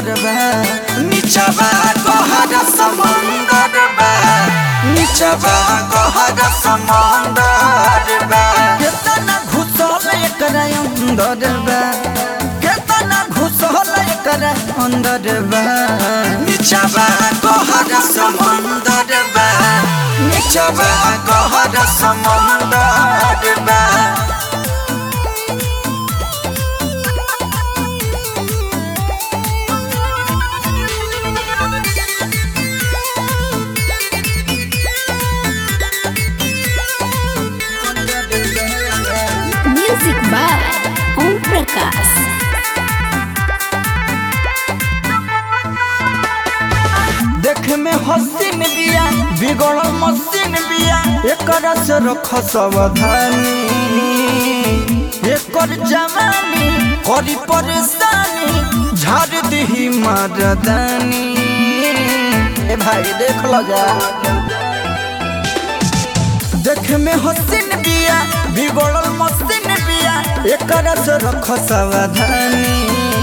सुंदर बा नीचवा गहर समंदर बा नीचवा गहर समंदर बा केतना घुसल एकर अंदर बा केतना घुसल एकर अंदर बा नीचवा गहर समंदर बा नीचवा गहर समंदर बा Music by Om Prakash. देख में हसीन बिया बिगड़ल मसीन बिया एकर से रख सावधानी एकर जवानी करी परेशानी झाड़ दही मर्दानी ए भाई देख लो जा देख में हसीन बिया बिगड़ल मसीन बिया एकर से रख सावधानी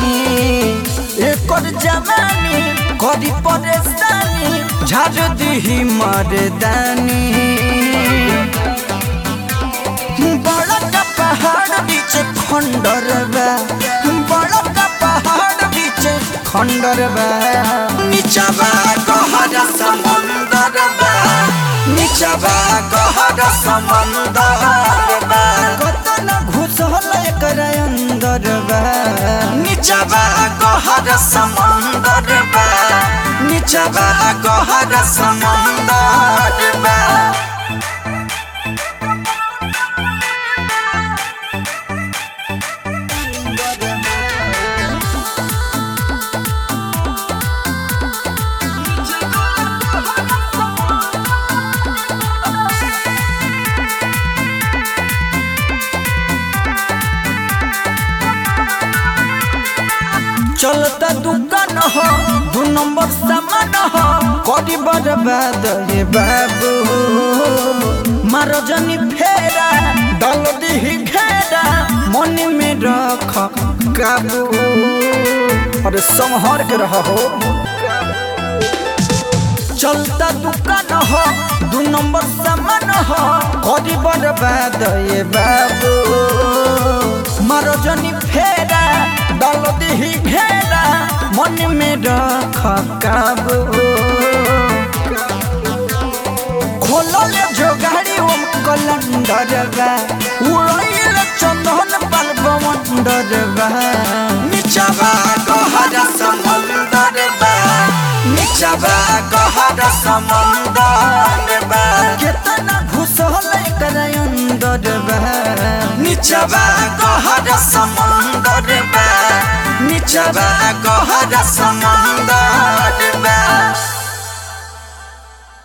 एकर जवानी करी परेशानी झाड़ दही मर्दानी बड़ा का पहाड़ बीच खंडर बा बड़ा का पहाड़ बीच खंडर बा नीचवा गहर समुंदर बा नीचवा गहर समुंदर बा कतना घुसल एकर अंदर बा नीचवा गहर समुंदर बा नीचवा गहर समुंदर बा चलता दुकान हो दू नंबर सामान हो करी बर्बाद रे बाबू मारो जनी फेरा डाल दी घेरा मन में रख काबू अरे संहर के रह हो चलता दुकान हो दू नंबर सामान हो करी बर्बाद ये बाबू मारो जनी फेरा डाल दी घेरा मन में रख काबू खोलल जो गाड़ी ओम कलंदर बा उड़ैल चंदन पाल बवंडर बा नीचवा गहर समुंदर बा नीचवा गहर समुंदर बा केतना घुसल एकर अंदर बा नीचवा गहर समुंदर बा नीचवा गहर समुंदर बा